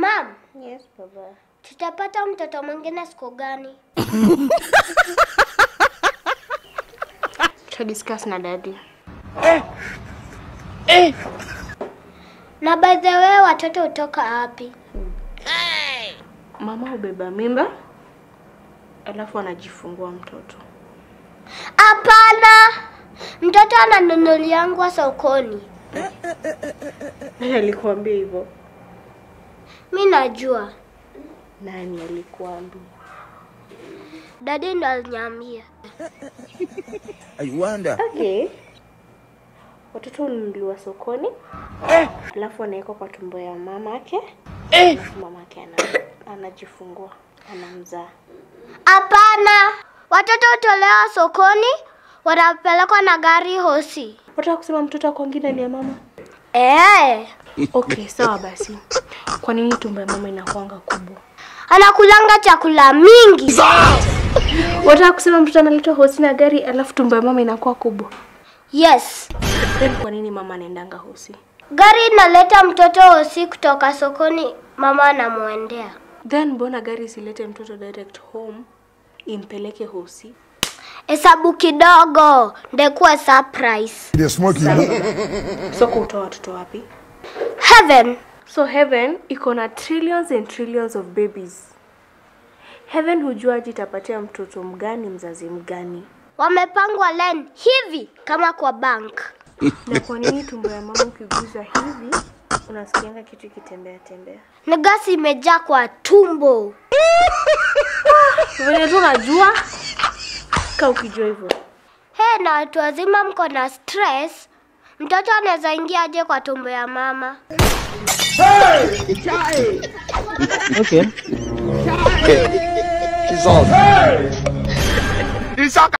Mam, Yes, baba. tutapata mtoto mwingine siku gani? Tuta discuss na daddy. Na by the way, watoto hutoka wapi? Mama hubeba mimba alafu anajifungua mtoto. Hapana, mtoto ananunuliangwa sokoni. Nani alikuambia hivyo? Mi najua, Nani alikuambia? dadi ndo aliniambia. I wonder. Okay. Watoto hununuliwa sokoni alafu anawekwa kwa tumbo ya mamake alafu mamake ana, anajifungua anamzaa. Hapana, watoto hutolewa sokoni, wanapelekwa na gari hosi. Wataka kusema mtoto wako mwingine ni ya mama? Eh, Okay, sawa basi. Kwa nini tumbo ya mama inakuanga kubwa? anakulanga chakula mingi. Wataka kusema mtoto analetwa hosi na gari alafu tumbo ya mama inakuwa kubwa? Yes, Then kwa nini mama anaendanga hosi? gari inaleta mtoto hosi kutoka sokoni, mama anamwendea. Then mbona gari isilete mtoto direct home impeleke hosi? Hesabu kidogo, ndekuwa surprise. They smoke you. So kutoa watoto wapi? Heaven, So heaven iko na trillions and trillions of babies. Heaven hujuaje itapatia mtoto mgani mzazi mgani? wamepangwa line hivi kama kwa bank. Na kwa nini tumbo ya mama ukiguza hivi unasikianga kitu kitembea tembea? Ni gasi imejaa kwa tumbo. Vile tu unajua ka ukijua hivyo. He, na watu wazima mko na stress, mtoto anaweza ingia aje kwa tumbo ya mama? She's all.